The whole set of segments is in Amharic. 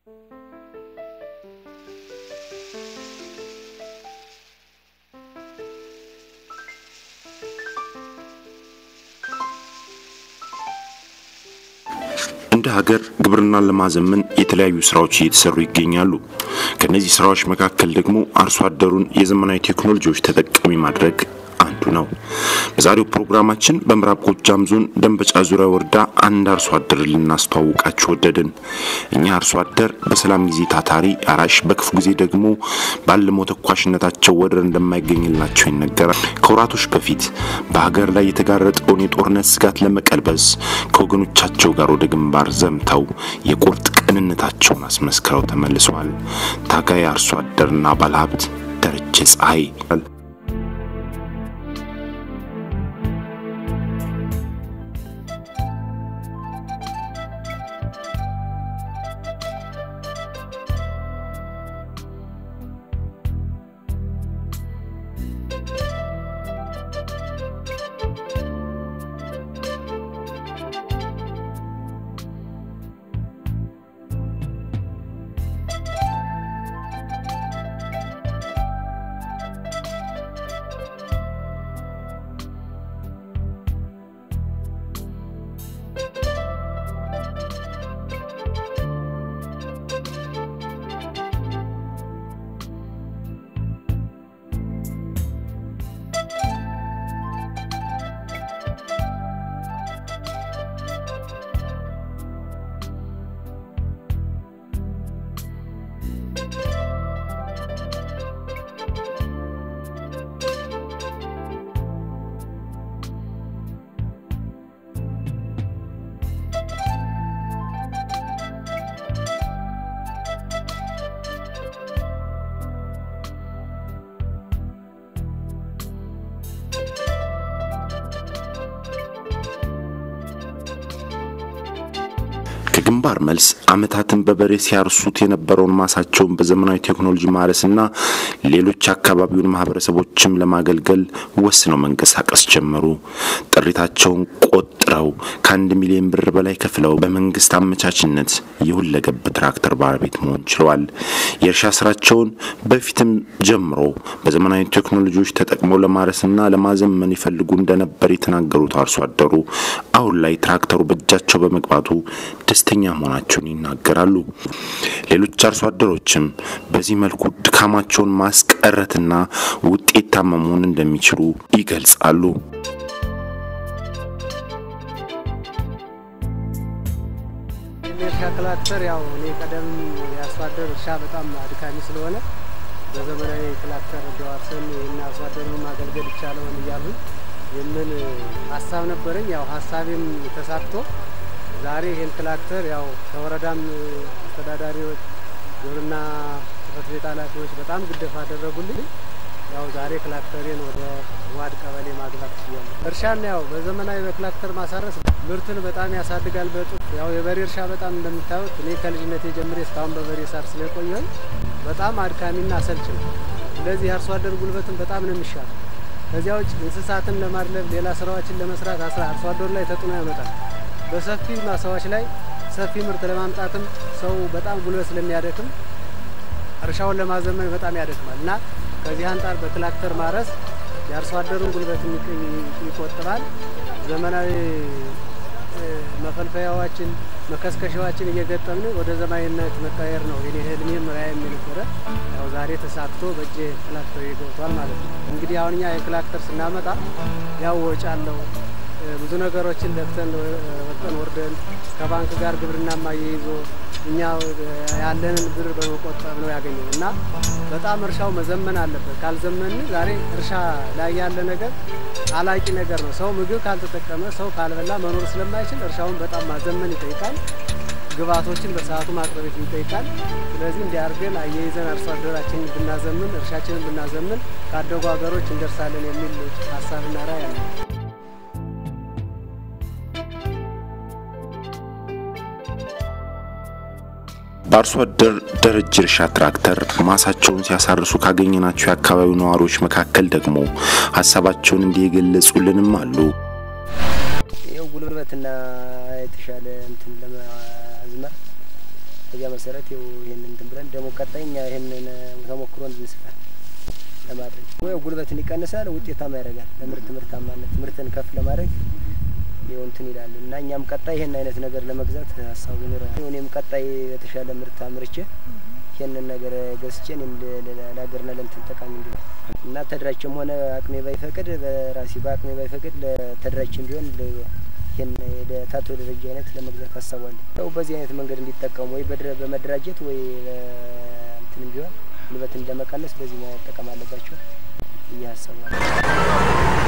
እንደ ሀገር ግብርናን ለማዘመን የተለያዩ ስራዎች እየተሰሩ ይገኛሉ። ከነዚህ ስራዎች መካከል ደግሞ አርሶ አደሩን የዘመናዊ ቴክኖሎጂዎች ተጠቃሚ ማድረግ አንዱ ነው። በዛሬው ፕሮግራማችን በምዕራብ ጎጃም ዞን ደንበጫ ዙሪያ ወረዳ አንድ አርሶ አደር ልናስተዋውቃችሁ ወደድን። እኛ አርሶ አደር በሰላም ጊዜ ታታሪ አራሽ፣ በክፉ ጊዜ ደግሞ ባለሞ ተኳሽነታቸው ወደር እንደማይገኝላቸው ይነገራል። ከወራቶች በፊት በሀገር ላይ የተጋረጠውን የጦርነት ስጋት ለመቀልበስ ከወገኖቻቸው ጋር ወደ ግንባር ዘምተው የቁርጥ ቅንነታቸውን አስመስክረው ተመልሰዋል። ታጋይ አርሶ አደርና ባለሀብት ደረጀ ፀሐይ ከግንባር መልስ ዓመታትን በበሬ ሲያርሱት የነበረውን ማሳቸውን በዘመናዊ ቴክኖሎጂ ማረስና ሌሎች አካባቢውን ማህበረሰቦችም ለማገልገል ወስነው መንቀሳቀስ ጀመሩ። ጥሪታቸውን ቆጥረው ከአንድ ሚሊዮን ብር በላይ ከፍለው በመንግስት አመቻችነት የሁለገብ ትራክተር ባለቤት መሆን ችለዋል። የእርሻ ስራቸውን በፊትም ጀምሮ በዘመናዊ ቴክኖሎጂዎች ተጠቅመው ለማረስና ለማዘመን ይፈልጉ እንደነበር የተናገሩት አርሶ አደሩ አሁን ላይ ትራክተሩ በእጃቸው በመግባቱ ደስተኛ መሆናቸውን ይናገራሉ። ሌሎች አርሶ አደሮችም በዚህ መልኩ ድካማቸውን ማስቀረትና ውጤታማ መሆን እንደሚችሉ ይገልጻሉ። የእርሻ ክላክተር ያው እኔ ቀደም የአርሶ አደር እርሻ በጣም አድካሚ ስለሆነ በዘመናዊ ክላክተር እንዲዋርሰን ይህን አርሶ አደሩን ማገልገል ይቻለውን እያሉ የምን ሀሳብ ነበረኝ። ያው ሀሳቤም ተሳክቶ ዛሬ ይህን ክላክተር ያው ከወረዳም አስተዳዳሪዎች፣ ግብርና ጽሕፈት ቤት ኃላፊዎች በጣም ግደፍ አደረጉልኝ። ያው ዛሬ ክላክተሬን ወደ ዋድ ቀበሌ ማግባት ችያለሁ። እርሻና ያው በዘመናዊ በክላክተር ማሳረስ ምርትን በጣም ያሳድጋል። በጡት ያው የበሬ እርሻ በጣም እንደምታዩት እኔ ከልጅነቴ ጀምሬ እስካሁን በበሬ ሳር ስለቆየሁኝ በጣም አድካሚና አሰልች ነው። ስለዚህ የአርሶ አደር ጉልበትን በጣም ነው የሚሻለው። ከዚያ ውጭ እንስሳትን ለማድለብ ሌላ ስራዎችን ለመስራት አስራ አርሶ አደሩ ላይ ተጽዕኖ ያመጣል። በሰፊ ማሳዎች ላይ ሰፊ ምርት ለማምጣትም ሰው በጣም ጉልበት ስለሚያደክም እርሻውን ለማዘመን በጣም ያደክማል እና ከዚህ አንጻር በክላክተር ማረስ የአርሶ አደሩን ጉልበት ይቆጥባል። ዘመናዊ መፈልፈያዎችን መከስከሻዎችን እየገጠምን ወደ ዘመናዊነት መቀየር ነው የኔ ህልሜም ራዕይም የነበረ። ያው ዛሬ ተሳክቶ በእጄ ክላክተር ገብቷል ማለት ነው። እንግዲህ አሁን እኛ የክላክተር ስናመጣ ያው ወጪ አለው ብዙ ነገሮችን ለፍተን ወጥተን ወርደን ከባንክ ጋር ግብርና ማያይዞ እኛ ያለንን ብር በመቆጠብ ነው ያገኘው እና በጣም እርሻው መዘመን አለበት። ካልዘመን ዛሬ እርሻ ላይ ያለ ነገር አላቂ ነገር ነው። ሰው ምግብ ካልተጠቀመ ሰው ካልበላ መኖር ስለማይችል እርሻውን በጣም ማዘመን ይጠይቃል። ግብዓቶችን በሰዓቱ ማቅረቤት ይጠይቃል። ስለዚህ እንዲያርገን አያይዘን አርሶ አደራችንን ብናዘምን፣ እርሻችንን ብናዘምን ካደጉ ሀገሮች እንደርሳለን የሚል ሀሳብና ራዕይ አለ። በአርሶ አደር ደረጀ እርሻ ትራክተር ማሳቸውን ሲያሳርሱ ካገኘናቸው የአካባቢው ነዋሪዎች መካከል ደግሞ ሀሳባቸውን እንዲህ የገለጹልንም አሉ። ይኸው ጉልበትና የተሻለ እንትን ለማዝመር በዚያ መሰረት ይኸው ይህንን እንትን ብለን ደግሞ ቀጣይ እኛ ይህንን ተሞክሮ እንድንስፋል ለማድረግ ወይ ጉልበትን ይቀንሳል፣ ውጤታማ ያደርጋል። ለምርት ምርታማነት ምርትን ከፍ ለማድረግ ይኸው እንትን ይላል እና እኛም ቀጣይ ይህን አይነት ነገር ለመግዛት ሀሳቡ ይኖራል። እኔም ቀጣይ የተሻለ ምርት አምርቼ ይህንን ነገር ገዝቼ እኔም ለሀገርና ለእንትን ጠቃሚ እንዲሆን እና ተደራጅም ሆነ አቅሜ ባይፈቅድ በራሴ በአቅሜ ባይፈቅድ ለተደራጅም ቢሆን ይህን ታቶ ደረጃ አይነት ለመግዛት አሳቧለሁ። ያው በዚህ አይነት መንገድ እንዲጠቀሙ ወይ በመደራጀት ወይ እንትንም ቢሆን ጉልበትን ለመቀነስ በዚህ መጠቀም አለባቸው ብዬ አስባለሁ።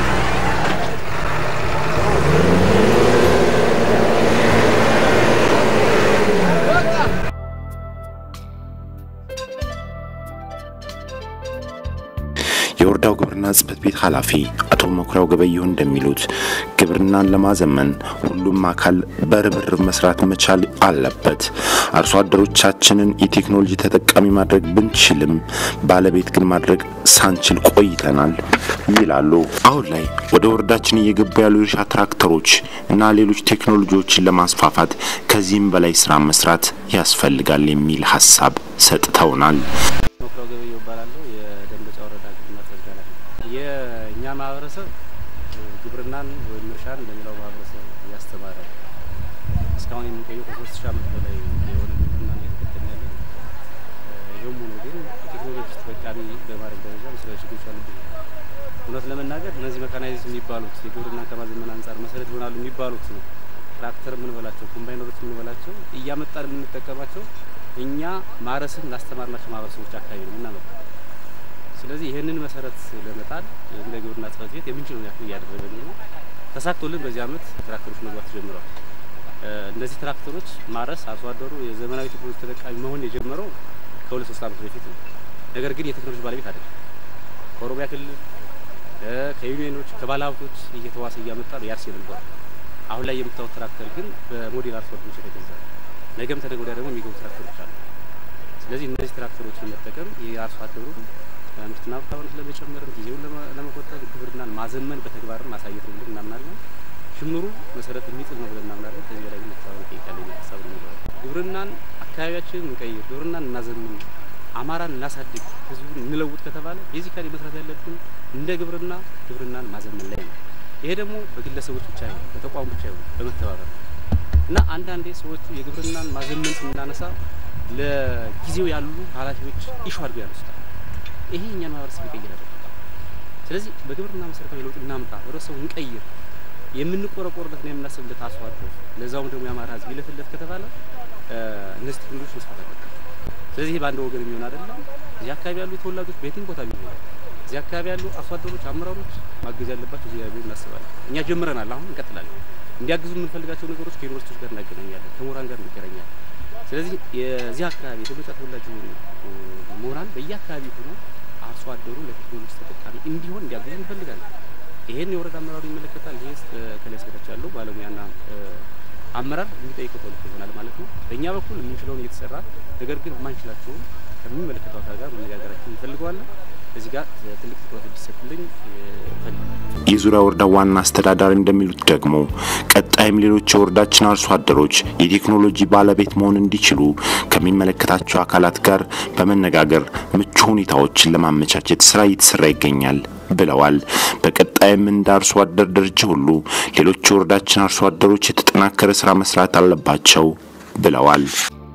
የወረዳው ግብርና ጽሕፈት ቤት ኃላፊ አቶ መኩሪያው ገበየሁ እንደሚሉት ግብርናን ለማዘመን ሁሉም አካል በርብርብ መስራት መቻል አለበት። አርሶ አደሮቻችንን የቴክኖሎጂ ተጠቃሚ ማድረግ ብንችልም ባለቤት ግን ማድረግ ሳንችል ቆይተናል ይላሉ። አሁን ላይ ወደ ወረዳችን እየገቡ ያሉ የእርሻ ትራክተሮች እና ሌሎች ቴክኖሎጂዎችን ለማስፋፋት ከዚህም በላይ ስራ መስራት ያስፈልጋል የሚል ሀሳብ ሰጥተውናል። መኩሪያው ገበየሁ እባላለሁ። የደንበጫ ወረዳ ግብርና ጽሕፈት ቤት ኃላፊ። የእኛ ማህበረሰብ ግብርናን ወይም እርሻን ለሌላው ማህበረሰብ እያስተማረ እስካሁን የሚቆየው ከሶስት ሺህ ዓመት በላይ የሆነ ግብርናን እየተከተልን ያለ ነው። ይህም ሆኖ ግን የቴክኖሎጂ ተጠቃሚ በማድረግ ደረጃ መሰረታዊ ችግሮች አሉብን። እውነት ለመናገር እነዚህ መካናይዝ የሚባሉት የግብርናን ከማዘመን አንጻር መሰረት ይሆናሉ የሚባሉት ትራክተር የምንበላቸው ኮምባይነሮች የምንበላቸው እያመጣን የምንጠቀማቸው እኛ ማረስን ላስተማርናቸው ማህበረሰቦች አካባቢ ነው የምናመጣው። ስለዚህ ይህንን መሰረት ለመጣል እንደ ግብርና ጽሕፈት ቤት የምንችለውን ያክል እያደረገን ነው። ተሳክቶልን በዚህ ዓመት ትራክተሮች መግባት ጀምረዋል። እነዚህ ትራክተሮች ማረስ አርሶ አደሩ የዘመናዊ ቴክኖሎጂ ተጠቃሚ መሆን የጀመረው ከሁለት ሶስት ዓመት በፊት ነው። ነገር ግን የቴክኖሎጂ ባለቤት አይደለም። ከኦሮሚያ ክልል ከዩኒየኖች ከባለሀብቶች እየተዋሰ እያመጣ ነው ያርስ የነበረ። አሁን ላይ የምታዩት ትራክተር ግን በሞዴል አርሶ አደሮች የተገዛ ነው። ነገም ተነገ ወዲያ ደግሞ የሚገቡ ትራክተሮች አሉ። ስለዚህ እነዚህ ትራክተሮችን መጠቀም የአርሶ አደሩን ምርትና ምርታማነት ለመጨመርም ጊዜውን ለመቆጠብ ግብርናን ማዘመን በተግባርም ማሳየት ነው ብለን እናምናለን። ጅምሩ መሰረት የሚጥል ነው ብለን እናምናለን። ከዚህ በላይ ግን መተባበር ይጠይቃል የሚል ሀሳብ ነው የሚኖረው። ግብርናን አካባቢያችንን እንቀይር፣ ግብርናን እናዘምን፣ አማራን እናሳድግ፣ ህዝቡን እንለውጥ ከተባለ ቤዚካሊ መስራት ያለብን እንደ ግብርና ግብርናን ማዘመን ላይ ነው። ይሄ ደግሞ በግለሰቦች ብቻ አይሆን፣ በተቋም ብቻ አይሆን፣ በመተባበር ነው እና አንዳንዴ ሰዎቹ የግብርናን ማዘመን ስናነሳ ለጊዜው ያሉ ኃላፊዎች ኢሹ አድርገው ያነሱታል። ይሄ እኛን ማህበረሰብ ይቀይራል። ስለዚህ በግብርና መሰረታዊ ለውጥ እናምጣ፣ ህብረተሰቡ እንቀይር፣ የምንቆረቆርለት ነው የምናስብለት አርሶ አደር ለዛውም ደግሞ የአማራ ህዝብ ይለፍለት ከተባለ እነዚህ ቴክኖሎጂ መስፋት አለበት። ስለዚህ ይሄ በአንድ ወገን የሚሆን አይደለም። እዚህ አካባቢ ያሉ ተወላጆች በየትም ቦታ የሚሆኑ እዚህ አካባቢ ያሉ አርሶ አደሮች፣ አመራሮች ማገዝ ያለባቸው እዚህ ያሉ እናስባለን። እኛ ጀምረናል፣ አሁን እንቀጥላለን። እንዲያግዙ የምንፈልጋቸው ነገሮች ከዩኒቨርሲቲዎች ጋር እናገናኛለን፣ ከምሁራን ጋር እንገናኛለን። ስለዚህ የዚህ አካባቢ የደንበጫ ተወላጅ የሆኑ ምሁራን በየአካባቢ ሆኖ አርሶ አደሩ ለቴክኖሎጂ ተጠቃሚ እንዲሆን እንዲያግዙ እንፈልጋለን። ይሄን የወረዳ አመራሩ ይመለከታል። ይሄ ከላይ እስከታች ያለው ባለሙያና አመራር የሚጠይቀው ተልእኮ ይሆናል ማለት ነው። በእኛ በኩል የምንችለውን እየተሰራ ነገር ግን የማንችላቸውን ከሚመለከተው አካል ጋር መነጋገራችን እንፈልገዋለን። እዚህ ጋር ትልቅ ትኩረት እንዲሰጥልኝ የዙሪያ ወረዳ ዋና አስተዳዳሪ እንደሚሉት ደግሞ ቀጣይም ሌሎች የወረዳችን አርሶ አደሮች የቴክኖሎጂ ባለቤት መሆን እንዲችሉ ከሚመለከታቸው አካላት ጋር በመነጋገር ምቹ ሁኔታዎችን ለማመቻቸት ስራ እየተሰራ ይገኛል ብለዋል። በቀጣይም እንደ አርሶ አደር ደረጃ ሁሉ ሌሎች የወረዳችን አርሶ አደሮች የተጠናከረ ስራ መስራት አለባቸው ብለዋል።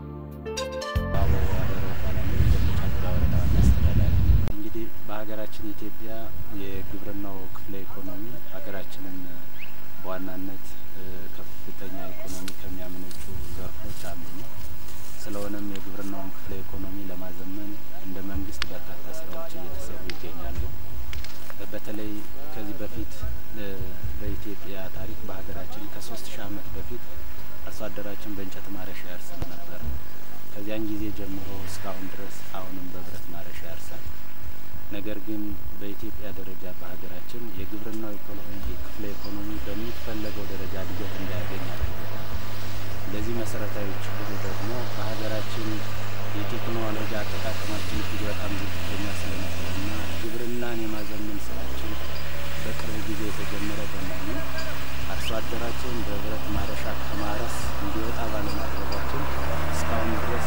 እንግዲህ በሀገራችን ኢትዮጵያ የግብርናው ክፍለ ኢኮኖሚ ሀገራችንን በዋናነት ከፍተኛ ኢኮኖሚ ከሚያመነጩ ዘርፎች አንዱ ነው። ስለሆነም የግብርናውን ክፍለ ኢኮኖሚ ለማዘመን እንደ መንግስት በርካታ ስራዎች እየተሰሩ ይገኛሉ። በተለይ ከዚህ በፊት በኢትዮጵያ ታሪክ በሀገራችን ከሶስት ሺህ ዓመት በፊት አርሶ አደራችን በእንጨት ማረሻ ያርስ ነበር። ከዚያን ጊዜ ጀምሮ እስካሁን ድረስ አሁንም በብረት ማረሻ ያርሳል። ነገር ግን በኢትዮጵያ ደረጃ በሀገራችን የግብርናው ክፍለ ኢኮኖሚ በሚፈለገው ደረጃ እድገት እንዳያገኝ አድርጎታል። ለዚህ መሰረታዊ ችግሩ ደግሞ በሀገራችን የቴክኖሎጂ አጠቃቀማችን እጅግ በጣም ዝቅተኛ ስለነበረና ግብርናን የማዘመን ስራችን በቅርብ ጊዜ የተጀመረ በመሆኑ አርሶ አደራችን በብረት ማረሻ ከማረስ እንዲወጣ ባለማድረጋችን እስካሁን ድረስ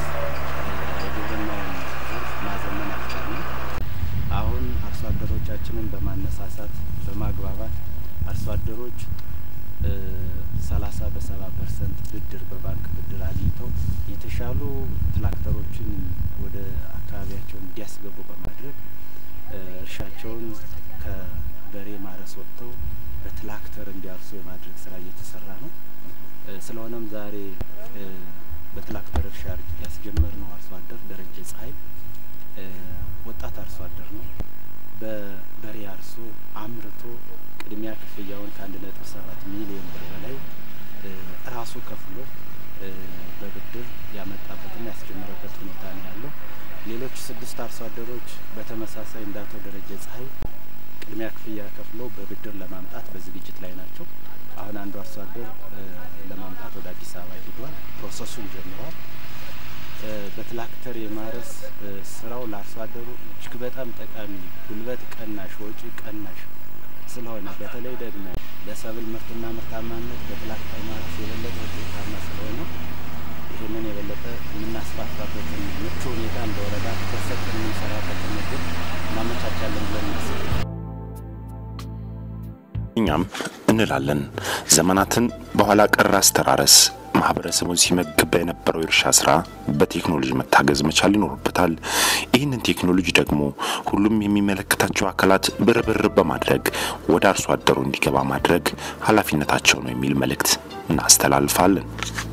ብድር በባንክ ብድር አግኝተው የተሻሉ ትራክተሮችን ወደ አካባቢያቸው እንዲያስገቡ በማድረግ እርሻቸውን ከበሬ ማረስ ወጥተው በትራክተር እንዲያርሱ የማድረግ ስራ እየተሰራ ነው። ስለሆነም ዛሬ በትራክተር እርሻ ያስጀመር ነው አርሶ አደር ደረጀ ፀሐይ ወጣት አርሶ አደር ነው። በበሬ አርሶ አምርቶ ቅድሚያ ክፍያውን ከአንድ ነጥብ ሰባት ሚሊዮን ብር በላይ ራሱ ከፍሎ በብድር ያመጣበትና ያስጀመረበት ሁኔታ ነው ያለው። ሌሎች ስድስት አርሶ አደሮች በተመሳሳይ እንደ አቶ ደረጀ ፀሐይ ቅድሚያ ክፍያ ከፍለው በብድር ለማምጣት በዝግጅት ላይ ናቸው። አሁን አንዱ አርሶ አደር ለማምጣት ወደ አዲስ አበባ ሂዷል። ፕሮሰሱን ጀምሯል። በትራክተር የማረስ ስራው ለአርሶ አደሩ እጅግ በጣም ጠቃሚ፣ ጉልበት ቀናሽ፣ ወጪ ቀናሽ ስለሆነ በተለይ ደግሞ ለሰብል ምርትና ምርታማነት በትራክተር ማረስ የበለጠ ውጤታማ ስለሆነ ይህንን የበለጠ የምናስፋፋበትን ምቹ ሁኔታ እንደ ወረዳ ትኩረት ሰጥተን የምንሰራበትን እድል እናመቻቻለን ብለን እናስባለን። እኛም እንላለን ዘመናትን በኋላ ቀር አስተራረስ ማህበረሰቡን ሲመግብ የነበረው የእርሻ ስራ በቴክኖሎጂ መታገዝ መቻል ይኖርበታል። ይህንን ቴክኖሎጂ ደግሞ ሁሉም የሚመለከታቸው አካላት ብርብር በማድረግ ወደ አርሶ አደሩ እንዲገባ ማድረግ ኃላፊነታቸው ነው የሚል መልእክት እናስተላልፋለን።